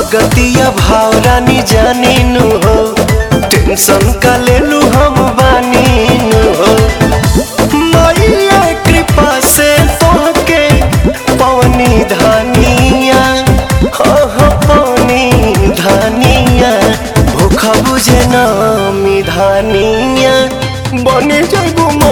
भगतिया भाव रानी जानी नु हो टेंशन का लेलू हम बानी नु हो मैया कृपा से तोहके पवनी धानिया हो हो पवनी धानिया भूख बुझे नामी धानिया बने जाबू